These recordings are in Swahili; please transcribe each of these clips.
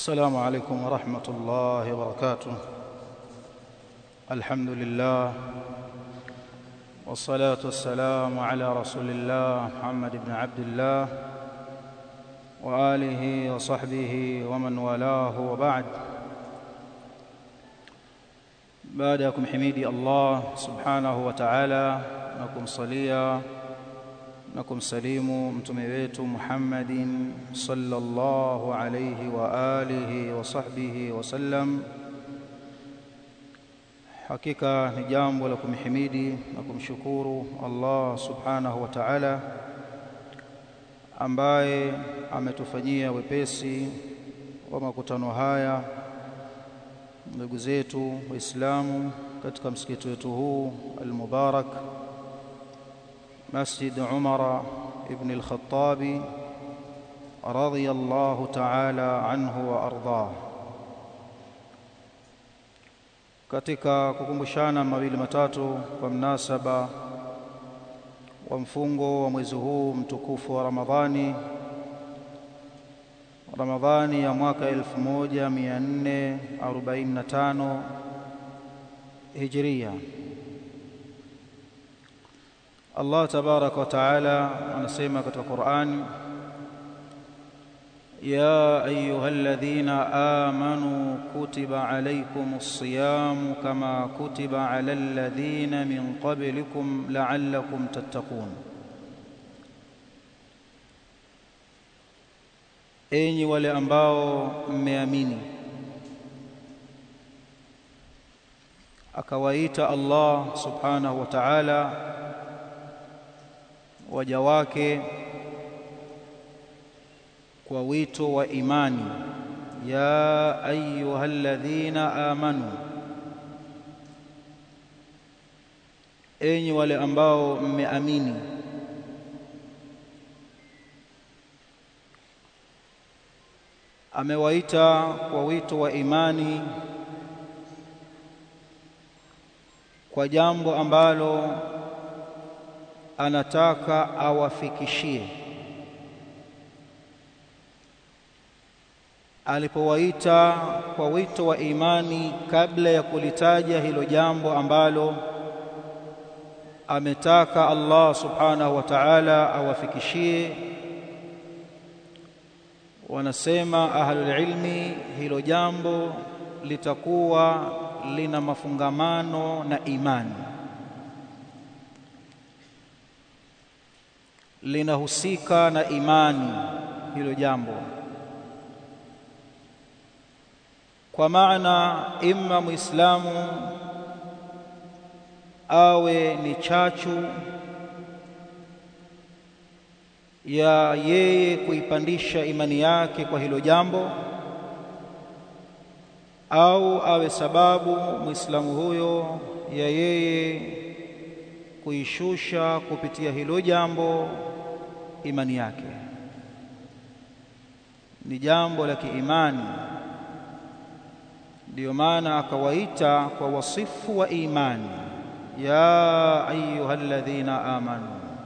السلام عليكم ورحمة الله وبركاته الحمد لله والصلاة والسلام على رسول الله محمد بن عبد الله وآله وصحبه ومن والاه وبعد baada ya kumhimidi Allah subhanahu wa ta'ala na kumsalia na kumsalimu mtume wetu Muhammadin sallallahu alayhi wa alihi wa sahbihi wa sallam hakika ni jambo la kumhimidi na kumshukuru Allah subhanahu wa ta'ala ambaye ametufanyia wepesi wa makutano haya ndugu zetu waislamu katika msikiti wetu huu al-Mubarak Masjid Umar ibn al-Khattabi radiyallahu ta'ala anhu wa ardah katika kukumbushana mawili matatu kwa mnasaba wa mfungo wa mwezi huu mtukufu wa Ramadhani Ramadhani ya mwaka 1445 Hijria. Allah tabaraka wa taala anasema katika Qur'an يا أيها الذين آمنوا كتب عليكم الصيام كما كتب على الذين من قبلكم لعلكم تتقون enyi wale ambao mmeamini akawaita Allah subhanahu wa ta'ala waja wake kwa wito wa imani ya ayyuhalladhina amanu enyi wale ambao mmeamini amewaita kwa wito wa imani kwa jambo ambalo anataka awafikishie alipowaita kwa wito wa imani kabla ya kulitaja hilo jambo ambalo ametaka Allah subhanahu wa ta'ala awafikishie wanasema ahlul ilmi hilo jambo litakuwa lina mafungamano na imani linahusika na imani hilo jambo kwa maana imma muislamu awe ni chachu ya yeye kuipandisha imani yake kwa hilo jambo au awe sababu muislamu huyo ya yeye kuishusha kupitia hilo jambo imani yake ni jambo la kiimani ndiyo maana akawaita kwa wasifu wa imani ya ayyuhalladhina amanu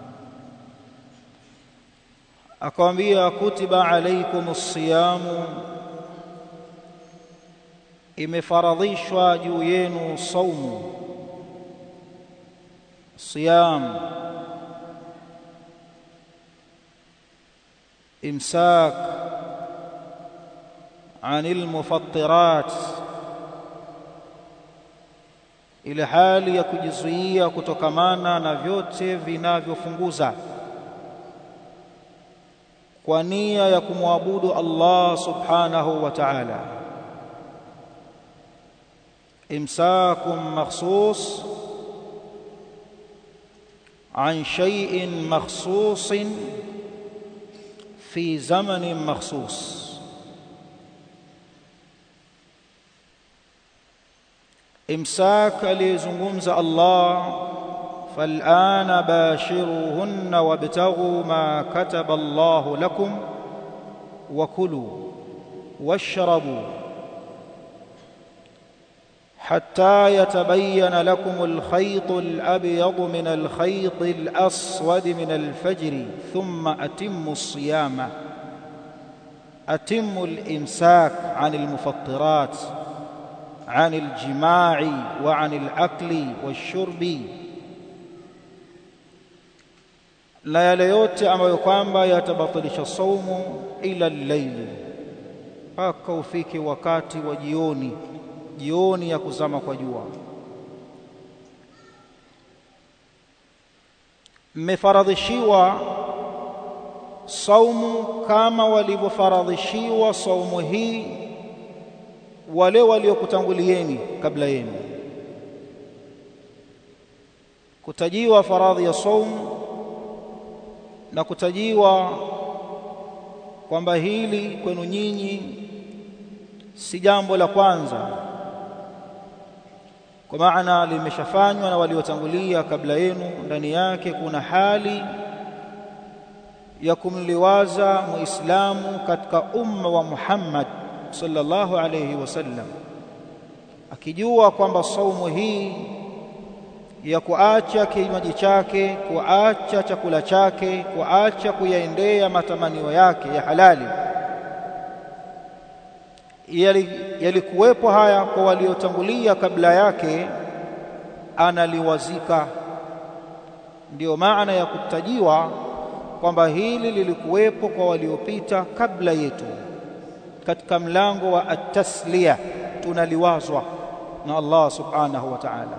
akawambia kutiba alaikumus siyamu imefaradhishwa juu yenu saumu siyam imsak anil mufattirat ile hali ya kujizuia kutokamana na vyote vinavyofunguza kwa nia ya kumwabudu Allah subhanahu wa ta'ala imsakum makhsus عن شيء مخصوص في زمن مخصوص امساك aliyezungumza Allah فالآن باشروهن وابتغوا ما كتب الله لكم وكلوا واشربوا حتى يتبين لكم الخيط الأبيض من الخيط الأسود من الفجر ثم أتموا الصيام أتم الإمساك عن المفطرات عن الجماع وعن الأكل والشرب na yale yote ambayo kwamba yatabatilisha saumu ila llaili, mpaka ufike wakati wa jioni, jioni ya kuzama kwa jua. Mmefaradhishiwa saumu kama walivyofaradhishiwa saumu hii wale waliokutangulieni kabla yenu. Kutajiwa faradhi ya saumu na kutajiwa kwamba hili kwenu nyinyi si jambo la kwanza, kwa maana limeshafanywa na waliotangulia kabla yenu. Ndani yake kuna hali ya kumliwaza Muislamu katika umma wa Muhammad sallallahu alayhi wasallam, akijua kwamba saumu hii ya kuacha kinywaji chake, kuacha chakula chake, kuacha kuyaendea matamanio yake ya halali, yalikuwepo haya kwa waliotangulia kabla yake, analiwazika. Ndiyo maana ya kutajiwa kwamba hili lilikuwepo kwa waliopita kabla yetu. Katika mlango wa at-tasliya tunaliwazwa na Allah subhanahu wa ta'ala.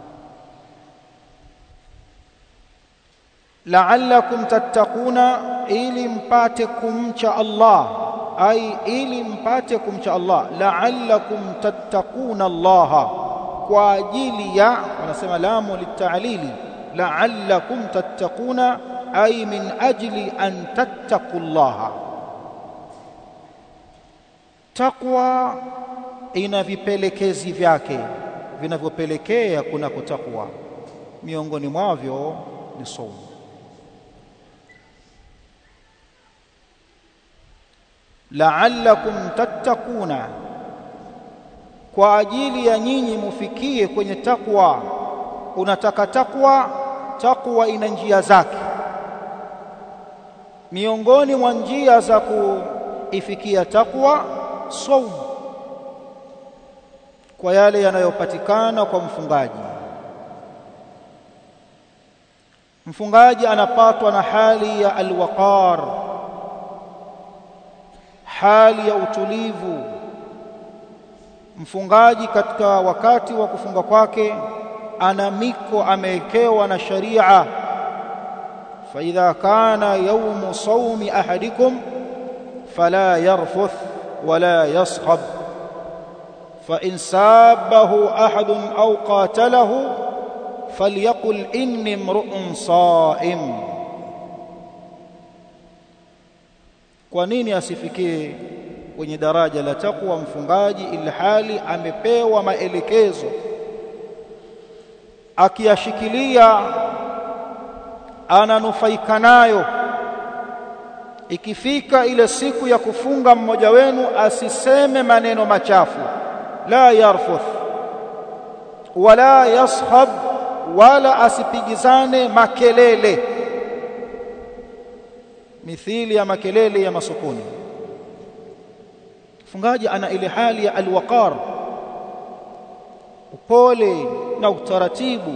la'allakum tattaquna, ili mpate kumcha Allah, ai ili mpate kumcha Allah. La'allakum tattaquna Allaha, kwa ajili ya, wanasema lamu litalili, la'allakum tattaquna, ai min ajli an tattaqu Allaha. Takwa ina vipelekezi vyake vinavyopelekea kunako takwa, miongoni mwavyo ni saumu. la'allakum tattaquna, kwa ajili ya nyinyi mufikie kwenye takwa. Unataka takwa, takwa ina njia zake. Miongoni mwa njia za kuifikia takwa, saumu, kwa yale yanayopatikana kwa mfungaji. Mfungaji anapatwa na hali ya alwaqar hali ya utulivu. Mfungaji katika wakati wa kufunga kwake ana miko amewekewa na sharia. fa idha kana yaumu saumi ahadikum fala yarfuth wala yaskhab fa in sabahu ahadun au qatalahu falyaqul inni mru'un saim Kwa nini asifikie kwenye daraja la takwa mfungaji, ili hali amepewa maelekezo, akiyashikilia ananufaika nayo. Ikifika ile siku ya kufunga, mmoja wenu asiseme maneno machafu, la yarfuth wala yashab, wala asipigizane makelele mithili ya makelele ya masokoni. Mfungaji ana ile hali ya alwaqar, upole na utaratibu.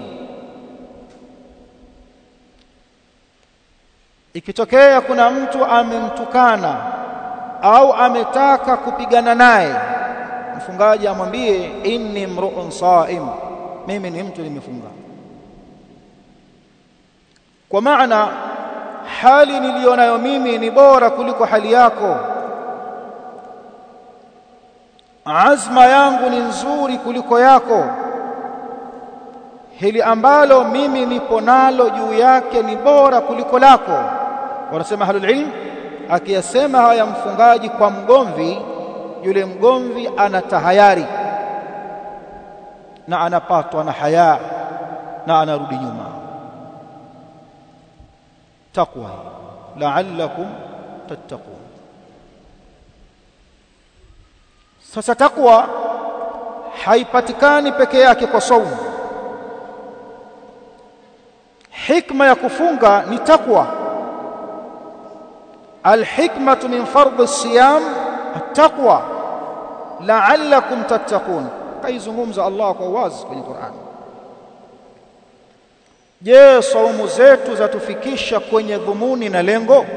Ikitokea kuna mtu amemtukana au ametaka kupigana naye, mfungaji amwambie inni mru'un saim, mimi ni mtu nimefunga, kwa maana hali niliyonayo mimi ni bora kuliko hali yako, azma yangu ni nzuri kuliko yako, hili ambalo mimi nipo nalo juu yake ni bora kuliko lako. Wanasema ahlul ilm, akiyasema haya mfungaji kwa mgomvi, yule mgomvi ana tahayari na anapatwa na haya na anarudi nyuma. Taqwa, la'allakum tattaqun. Sasa takwa haipatikani peke yake kwa saumu. Hikma ya kufunga ni takwa. Alhikmatu min fardhi siyam attaqwa la'allakum tattaqun kaizungumza Allah kwa wazi kwenye Qur'an je saumu zetu zatufikisha kwenye dhumuni na lengo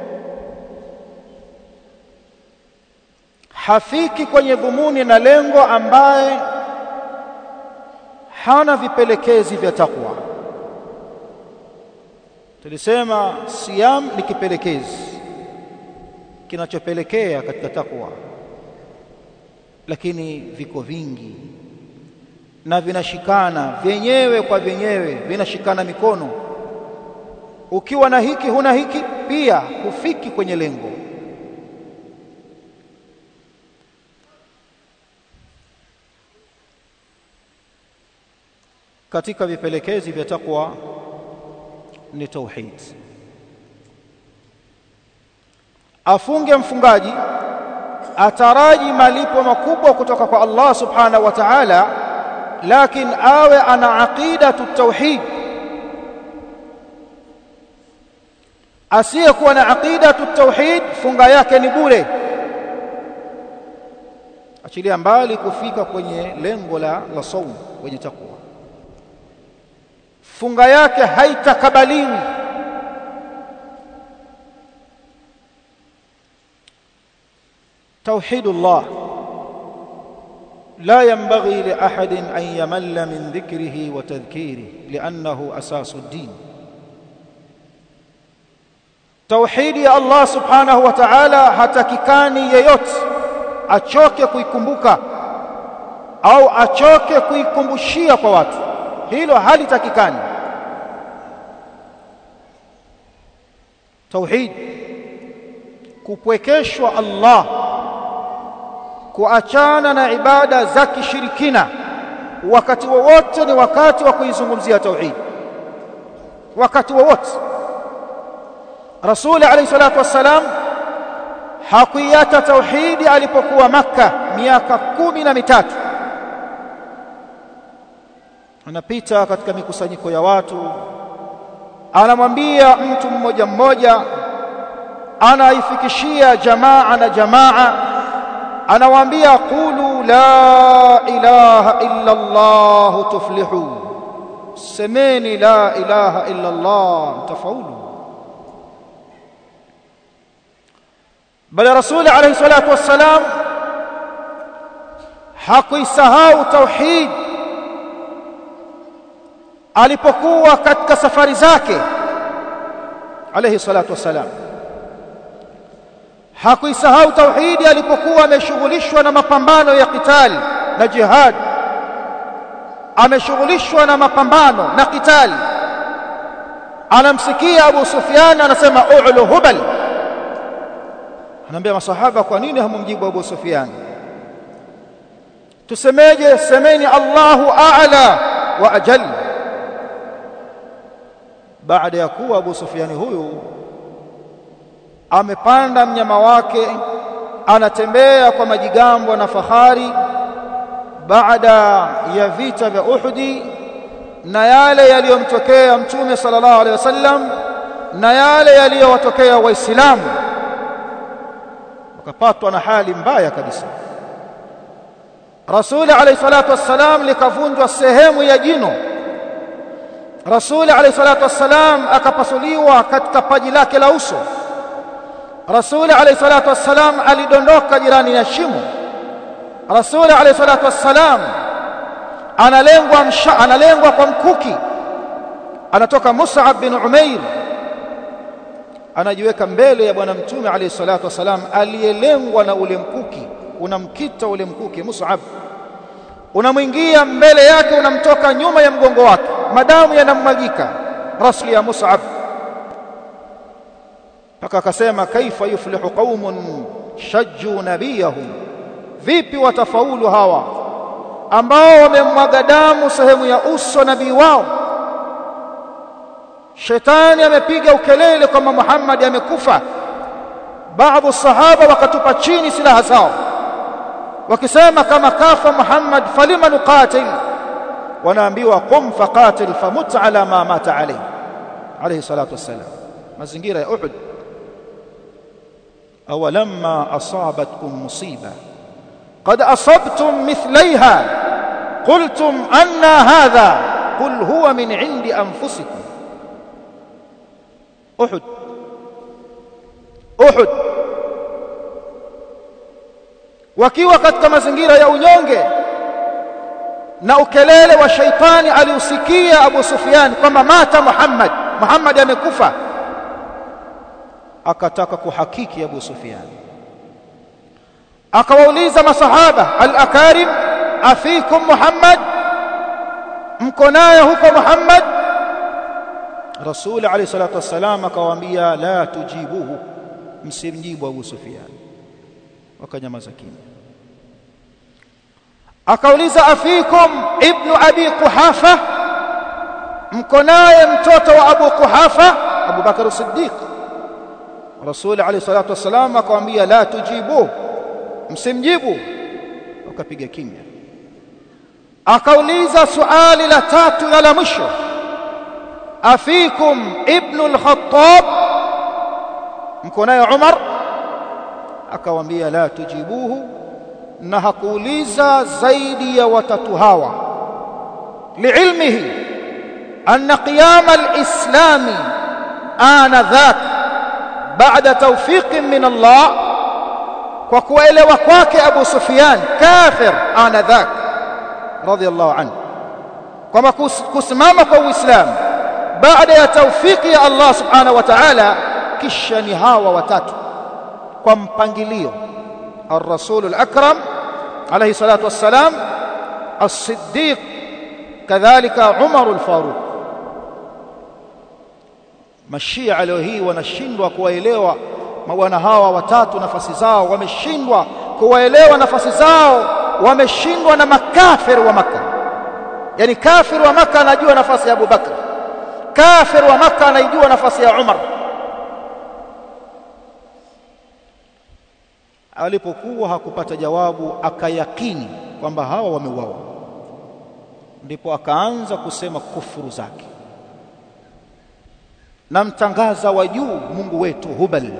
hafiki kwenye dhumuni na lengo ambaye hana vipelekezi vya takwa tulisema siyam ni kipelekezi kinachopelekea katika takwa lakini viko vingi na vinashikana vyenyewe kwa vyenyewe vinashikana mikono ukiwa na hiki huna hiki pia hufiki kwenye lengo katika vipelekezi vya takwa ni tauhid afunge mfungaji ataraji malipo makubwa kutoka kwa Allah subhanahu wa ta'ala lakini awe ana aqidatu tauhid asiyekuwa na aqidatu tauhid funga yake ni bure achilia mbali kufika kwenye lengo la la saum kwenye takwa funga yake haitakabaliwi توحيد الله لا ينبغي لأحد أن يمل من ذكره وتذكيره لأنه أساس الدين توحيد يا الله سبحانه وتعالى hatakikani yeyote achoke kuikumbuka au achoke kuikumbushia kwa watu hilo halitakikani tauhid kupwekeshwa Allah kuachana na ibada za kishirikina wakati wowote ni wakati wa kuizungumzia tauhid wakati wowote Rasuli alayhi salatu wassalam hakuiacha tauhidi alipokuwa Makka miaka kumi na mitatu anapita katika mikusanyiko ya watu anamwambia mtu mmoja mmoja anaifikishia jamaa na jamaa anawaambia qulu la ilaha illa Allah tuflihu semeni la ilaha illa Allah mtafaulu bali rasul alayhi salatu wassalam hakuisahau tauhid alipokuwa katika safari zake alayhi salatu wassalam hakuisahau tauhidi alipokuwa ameshughulishwa na mapambano ya kitali na jihad ameshughulishwa na mapambano na kitali anamsikia Abu Sufyan anasema u'lu hubal anaambia masahaba kwa nini hamumjibu Abu Sufyan tusemeje semeni Allahu a'la wa ajal baada ya kuwa Abu Sufyan huyu amepanda mnyama wake anatembea kwa majigambo na fahari baada ya vita vya Uhudi na yale yaliyomtokea mtume sallallahu alaihi wasallam na yale yaliyowatokea waislamu wakapatwa na hali mbaya kabisa Rasuli alayhi salatu wassalam likavunjwa sehemu ya jino Rasuli alayhi salatu wassalam akapasuliwa katika paji lake la uso Rasuli alayhi salatu wassalam alidondoka jirani na shimo Rasuli alayhi salatu wassalam analengwa msha, analengwa kwa mkuki anatoka Mus'ab bin Umair anajiweka mbele ya bwana mtume alayhi salatu wassalam aliyelengwa na ule mkuki unamkita ule mkuki Mus'ab unamwingia mbele yake unamtoka nyuma ya mgongo wake madamu yanamwagika rasli ya Mus'ab mpaka akasema kaifa yuflihu qaumun shajju nabiyahum vipi watafaulu hawa ambao wamemwaga damu sehemu ya uso nabii wao shetani amepiga ukelele kwamba Muhammad amekufa baadhi sahaba wakatupa chini silaha zao wakisema kama kafa Muhammad falima nuqatil wanaambiwa qum faqatil famut ala ma mata alayhi alayhi salatu wassalam mazingira ya Uhud awalamma asabatkum musiba qad asabtum mithlaiha qultum anna hadha qul huwa min indi anfusikum uhud uhud wakiwa katika mazingira ya unyonge na ukelele wa shaitani aliusikia Abu Sufyan kwamba mata Muhammad Muhammad amekufa akataka kuhakiki Abu Sufyan akawauliza masahaba al-akarim afikum Muhammad mko naye huko Muhammad Rasul alayhi salatu wassalam akawaambia la tujibuhu msimjibu Abu Sufyan wakanyamaza kimya akauliza afikum ibnu abi quhafa mko naye mtoto wa abu quhafa abu bakar siddiq rasul alayhi salatu wasalam akamwambia la tujibu msimjibu wakapiga kimya akauliza suali la tatu na la mwisho afikum ibnu al-khattab mko naye umar akawaambia la tujibuhu na hakuuliza zaidi ya watatu hawa liilmihi anna qiyam alislami ana dhak baada tawfiq min Allah kwa kuelewa kwake Abu Sufyan kafir ana dhak radiyallahu anhu kama kusimama kwa Uislamu baada ya tawfiki ya Allah subhanahu wa ta'ala kisha ni hawa watatu kwa mpangilio الرسول الأكرم عليه الصلاة والسلام الصديق كذلك عمر الفاروق mashia leo hii wanashindwa kuwaelewa mawana hawa watatu nafasi zao wameshindwa kuwaelewa nafasi zao wameshindwa na makafir wa maka yani kafir wa maka anajua nafasi ya Abu Bakr kafir wa maka anaijua nafasi ya Umar alipokuwa hakupata jawabu akayakini kwamba hawa wameuawa ndipo akaanza kusema kufuru zake namtangaza wa juu Mungu wetu Hubal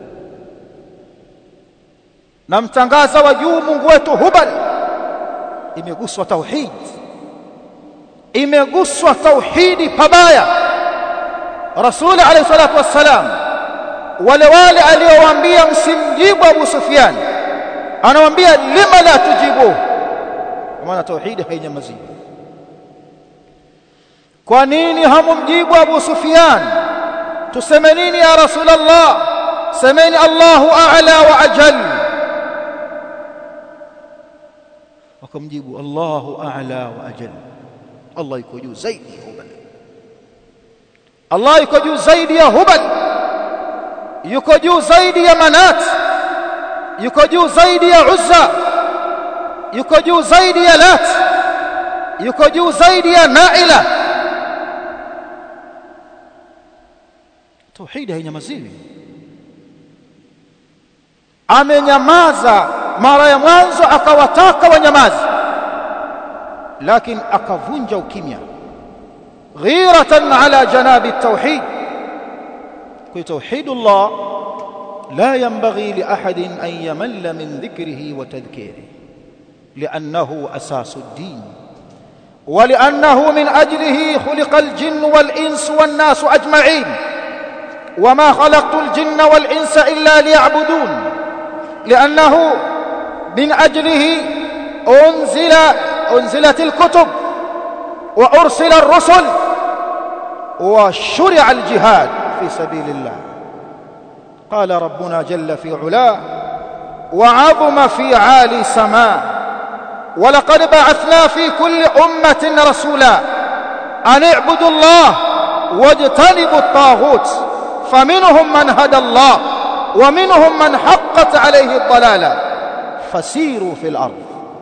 namtangaza wa juu Mungu wetu Hubal imeguswa tauhid imeguswa tauhidi pabaya Rasul alayhi salatu wassalam wale wale aliowaambia msimjibu Abu Sufyan anawaambia lima la tujibu kwa maana tauhidi hainyamazii kwa nini hamumjibu Abu Sufyan tuseme nini ya Rasulullah semeni Allahu a'la wa ajal wakamjibu Allahu a'la wa ajal Allah yuko juu zaidi ya Hubal Allah yuko juu zaidi ya Hubal yuko juu zaidi ya Manat yuko juu zaidi ya Uzza yuko juu zaidi ya Lat yuko juu zaidi ya Naila tauhidi hainyamaziwi amenyamaza mara ya mwanzo akawataka wanyamazi lakini akavunja ukimya ghiratan ala janabi tauhid kwa tauhidullah la yanbaghi li ahadin an yamalla min dhikrihi wa tadhkirihi لأنه أساس الدين ولأنه من أجله خلق الجن والإنس والناس أجمعين وما خلقت الجن والإنس إلا ليعبدون لأنه من أجله أنزل أنزلت الكتب وأرسل الرسل وشرع الجهاد في سبيل الله قال ربنا جل في علاه وعظم في عالي سماه ولقد بعثنا في كل أمة رسولا أن اعبدوا الله واجتنبوا الطاغوت فمنهم من هدى الله ومنهم من حقت عليه الضلالة فسيروا في الأرض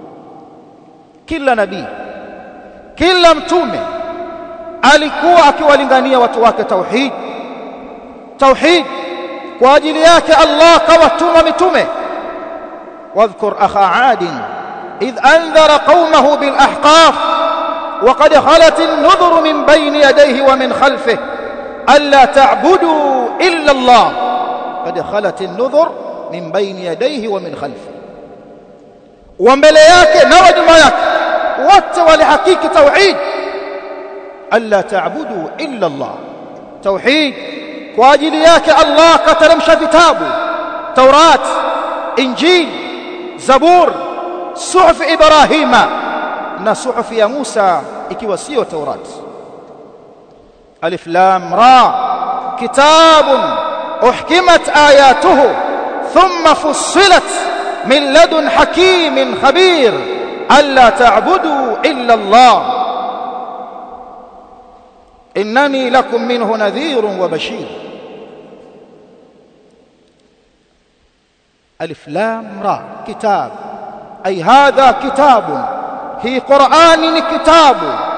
كل نبي كل mtume alikuwa akiwalingania watu wake tauhid tauhid kwa ajili yake Allah kawatuma mitume واذكر أخا عاد إذ أنذر قومه بالأحقاف وقد خلت النذر من بين يديه ومن خلفه ألا تعبدوا إلا الله قد خلت النذر min baini yadayhi wa min khalfi wa mbele yake na wa nyuma yake wote walihakiki tauhid alla ta'budu illa Allah tauhid kwa ajili yake Allah kateremsha vitabu Taurat Injil Zabur suhuf Ibrahima na suhuf ya Musa ikiwa sio Taurat Alif Lam Ra kitabun uhkimat ayatuhu thumma fussilat min ladun hakimin khabir alla ta'budu illa Allah إنني لكم منه نذير وبشير ألف لام را كتاب أي هذا كتاب هي قرآن كتاب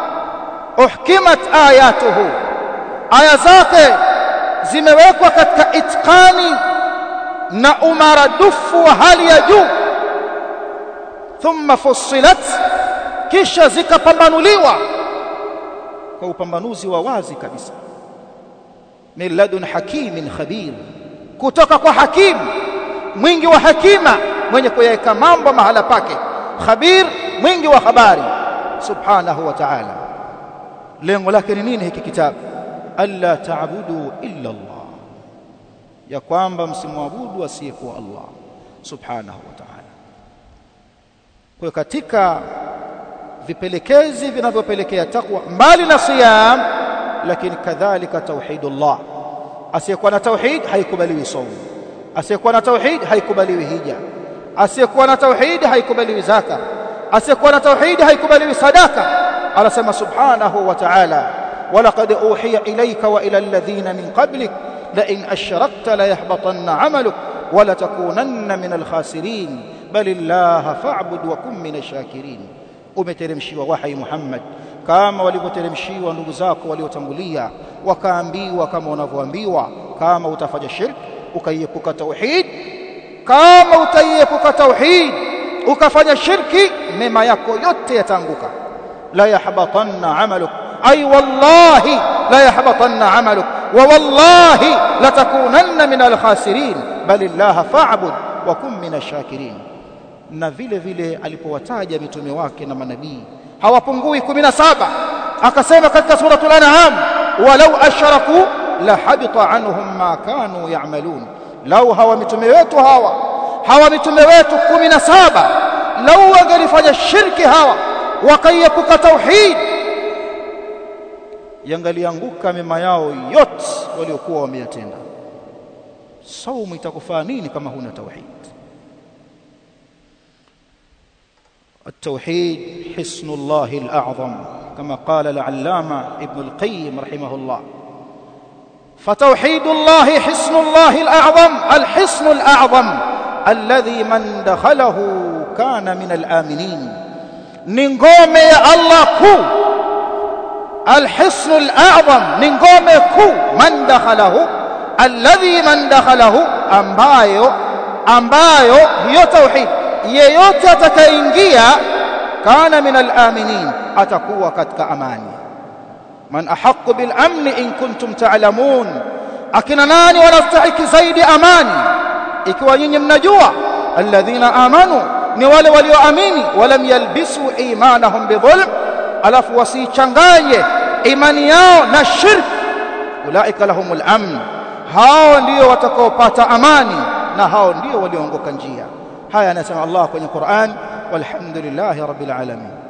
أحكمت آياته آية zake zimewekwa katika itqani na umaradufu wa hali ya juu thumma fussilat kisha zikapambanuliwa kwa upambanuzi wa wazi kabisa min ladun hakimin khabir kutoka kwa hakim mwingi wa hakima mwenye kuyaweka mambo mahala pake khabir mwingi wa habari subhanahu wa ta'ala lengo lake ni nini hiki kitabu alla ta'budu illa Allah ya kwamba msimwabudu asiyekuwa Allah subhanahu wa ta'ala kwa katika vipelekezi vinavyopelekea takwa mbali na siyam lakini kadhalika tauhidullah asiyekuwa na tauhid haikubaliwi saumu asiyekuwa na tauhid haikubaliwi hija asiyekuwa na tauhid haikubaliwi zaka asiyekuwa na tauhid haikubaliwi sadaka anasema subhanahu wa ta'ala ولقد أوحي إليك وإلى الذين من قبلك لئن أشركت ليحبطن عملك ولتكونن من الخاسرين بل الله فاعبد وكن من الشاكرين umeteremshiwa wahi Muhammad kama walivyoteremshiwa ndugu zako waliotangulia wakaambiwa kama unavyoambiwa kama utafanya shirk ukaiepuka tauhid kama utaiepuka tauhid ukafanya shirki mema yako yote yataanguka la yahbatanna amaluk ay wallahi la yahbatanna amaluk wa wallahi latakunanna min alkhasirin bal illaha fa'bud wa kun min ash-shakirin na vile vile alipowataja mitume wake na manabii hawapungui 17 akasema katika suratul an'am walau ashraku la habita anhum ma kanu ya'malun lau hawa mitume wetu hawa hawa mitume wetu 17 lau wangelifanya shirki hawa wakaiepuka tauhid yangalianguka mema yao yote waliokuwa wameyatenda saumu itakufaa nini kama huna tauhid التوحيد حصن الله الأعظم كما قال العلامة ابن القيم رحمه الله فتوحيد الله حصن الله الأعظم الحصن الأعظم الذي من دخله كان من الآمنين نقوم يا الله كو الحصن الأعظم نقوم كو من دخله الذي من دخله أمبايو أمبايو هي توحيد yeyote atakayeingia kana min al-aminin atakuwa katika amani man ahaqqu bil amni in kuntum ta'lamun akina nani wanastahiki zaidi amani ikiwa nyinyi mnajua alladhina amanu ni wale walioamini walam yalbisu imanahum bidhulm alafu wasichanganye imani yao na shirk ulaika lahumul amn hao ndio watakaopata amani na hao ndio walioongoka njia haya anasema Allah kwenye Qur'an walhamdulillahi rabbil alamin